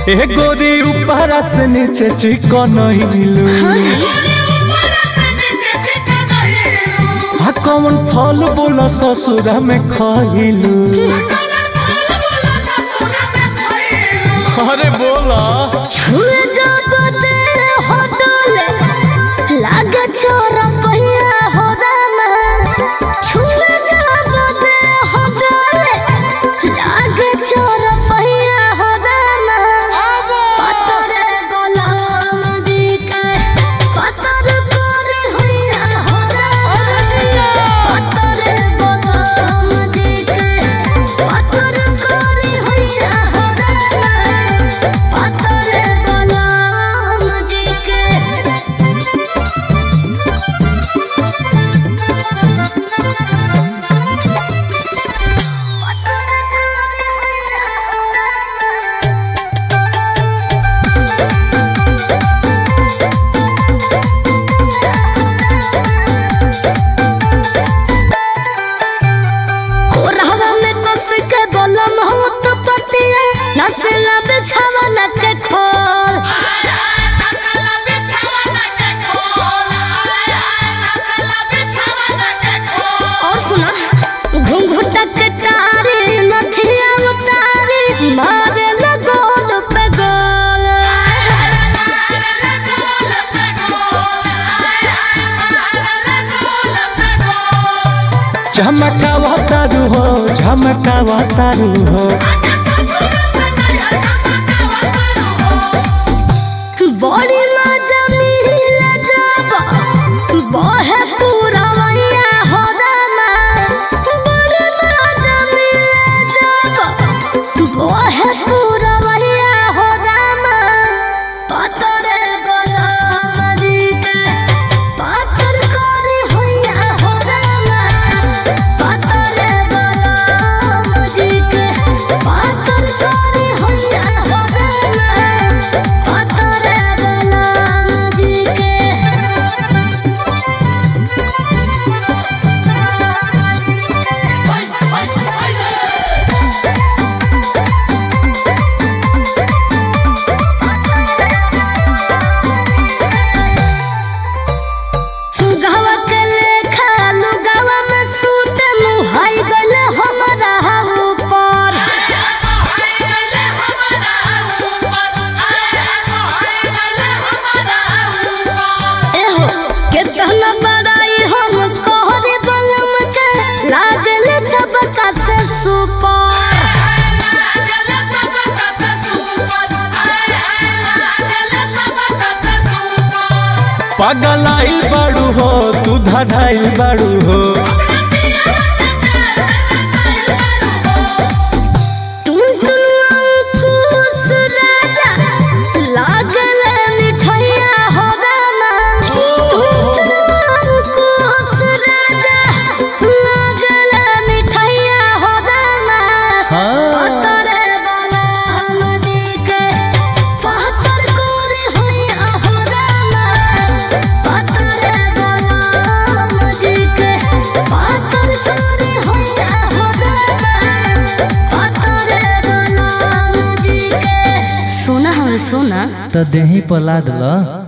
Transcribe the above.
ए गोरी ऊपर से नीचे चिकन हिलू आ कौन फल बोला ससुरा में खइलू अरे बोला छुए जब तेरे होटल लागे छोरा पहिया हो रामा छुए जब तेरे होटल लागे छोरा पहिया हो रामा पतरे गोलाम जी के पतर करे होइया हो रामा पतरे गोलाम जी के पतर करे होइया हो रामा पतरे गोलाम जी के कोरहवा में कस के बोलम हो तो पतिया नसला बिछावा लग के खोल और सुना घुंघुटा के तारी नथिया उतारी मारे लगोल पे गोल झमकावा तारू हो झमकावा तारू हो बड़ी मजा मिला जब बहे पूरा वैया हो रामा बड़ी मजा मिला जब बहे पूरा वैया हो रामा पतरे गोलाम जी के पतर करे होइया हो रामा पतरे गोलाम जी के पतर करे होइया हो रामा पतरे गोलाम जी के सुगवा के लेखा लुगवा में सूत मुहाई गल हमरा ऊपर एहो कितना बड़ाई हम कोहरे बलम के लागल सबका से सुपर पगलाई बाड़ू हो तू धड़ाई बाड़ू हो टुनटुन अंकुश राजा लागल मिठैया हो रामा टुनटुन अंकुश राजा लागल मिठैया हो रामा हाँ पतरे वाला हम जी के पतर कोरे होइया हो रामा पतरे वाला हम जी के पतर कोरे होइया हो रामा पतरे वाला हम जी के सोना हम सोना तो देही पला दिला